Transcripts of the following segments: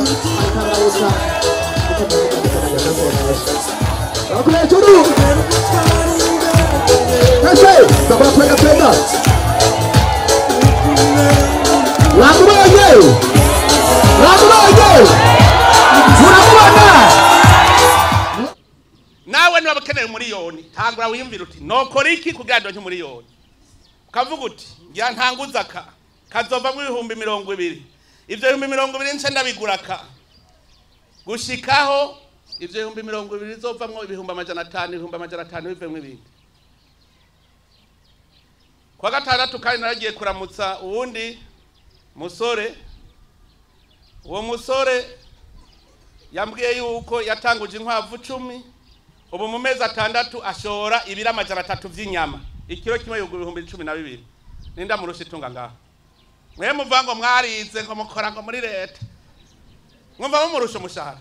akarabusa bakora hejuru ese ndakora kwega kwega mwamubonye mwamubonye muramubona nawe niba ukeneye umuriyoni tangura wiyumvira uti nokora iki kugira ngo ndonke umuriyoni ukavuga uti ngira ntanguza aka kazovamo ibihumbi mirongo ibiri ibyo bihumbi mirongo ibiri nce ndabigura aka gushikaho ibyo bihumbi mirongo ibiri bizovamwo ibihumbi amajana atanu ibihumbi amajana atanu bivemo ibindi kuwa gatandatu kandi naragiye kuramutsa uwundi musore uwo musore yambwiye yuko yatanguje inkwavu cumi ubu mu mezi atandatu ashora ibiro amajana atatu by'inyama ikiro kimwe yugura ibihumbi cumi na bibiri ninda murusha itunga ngaho mwe muvuga ngo mwarize ngo mukora ngo muri leta mwumva mumurusha umushahara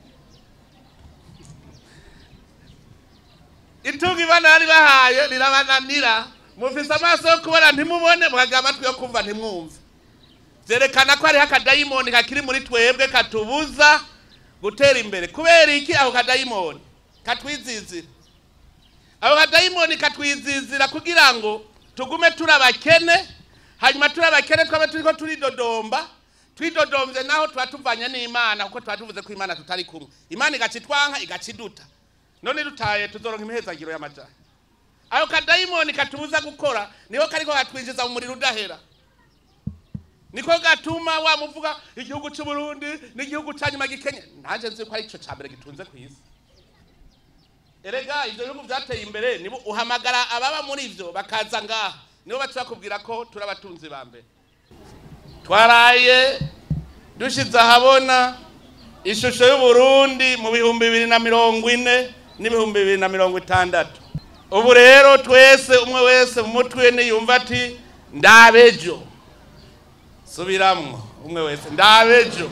itunga ibana yari bahaye rirabananira mufise amaso yo kubona ntimubone mukagira amatwi yo kumva ntimwumve byerekana ko hariho akadayimoni kakiri muri twebwe katubuza gutera imbere kubera iki ako kadayimoni katwizizira ako kadayimoni katwizizira kugira ngo tugume turi abakene hanyuma turi abakene twabe turiko turidodomba twidodombye naho tuba tuvanye n'imana kuko tuba tuvuze ko imana tutari kumwe imana igaca itwanka igaca iduta none dutaye tuzoronka imihezagiro y'amajana ako kadayimoni katubuza gukora niko kariko katwinjiza mu muriro udahera niko gatuma wamuvuga igihugu cy'u Burundi n'igihugu cya nyuma gikenye nanjye nzi ko ari cyo cya mbere gitunze ku isi erega ibyo bihugu byateye imbere nibo uhamagara ababa muri ibyo bakaza ngaha nibo baca bakubwira ko turi abatunzi ba mbere twaraye dushyize ahabona ishusho y'uburundi mu bihumbi bibiri na mirongo ine n'ibihumbi bibiri na mirongo itandatu ubu rero twese umwe wese mu mutwe niyumva ati ndabejo subiramwo umwe wese ndabejo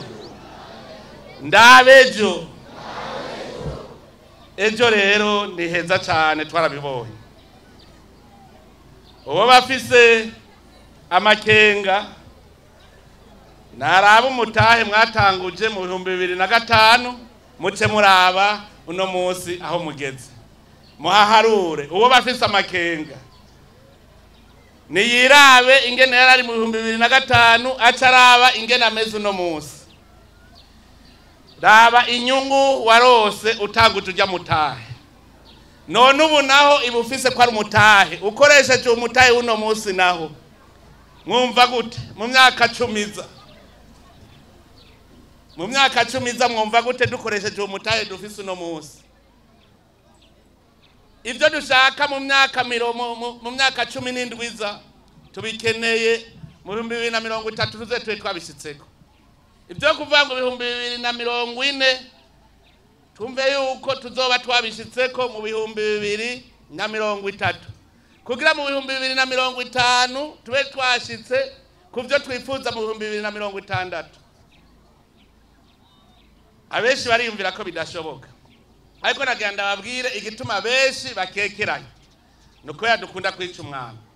ndabejo ejo rero ni heza cyane twarabibonye uwo bafise amakenga naraba umutahe mwatanguje mu bihumbi bibiri na gatanu muce muraba uno munsi aho mugeze muhaharure uwo bafise amakenga niyirabe ingene yari ari mu bihumbi bibiri na gatanu aca araba ingene ameze uno munsi raba inyungu warose utanguje ujya mutahe none ubu naho iba ufise ko ari umutahe ukoresheje umutahe w'uno munsi naho mwumva gute mu myaka cumiza mu myaka cumiza mwumva gute dukoresheje uwo mutahe dufise uno munsi ibyo dushaka mu myaka miro- mu- mu- mu myaka cumi n'indwi iza tubikeneye mu bihumbi bibiri na mirongo itatu tuze tube twabishyitseko ibyo kuvuga ngo ibihumbi bibiri na mirongo ine twumve yuko tuzoba twabishyitseko mu bihumbi bibiri na mirongo itatu kugira mu bihumbi bibiri na mirongo itanu tube twashyitse ku byo twifuza mu bihumbi bibiri na mirongo itandatu abenshi bariyumvira ko bidashoboka ariko nagira ndababwire igituma benshi bakekeranya ni uko dukunda kwica umwana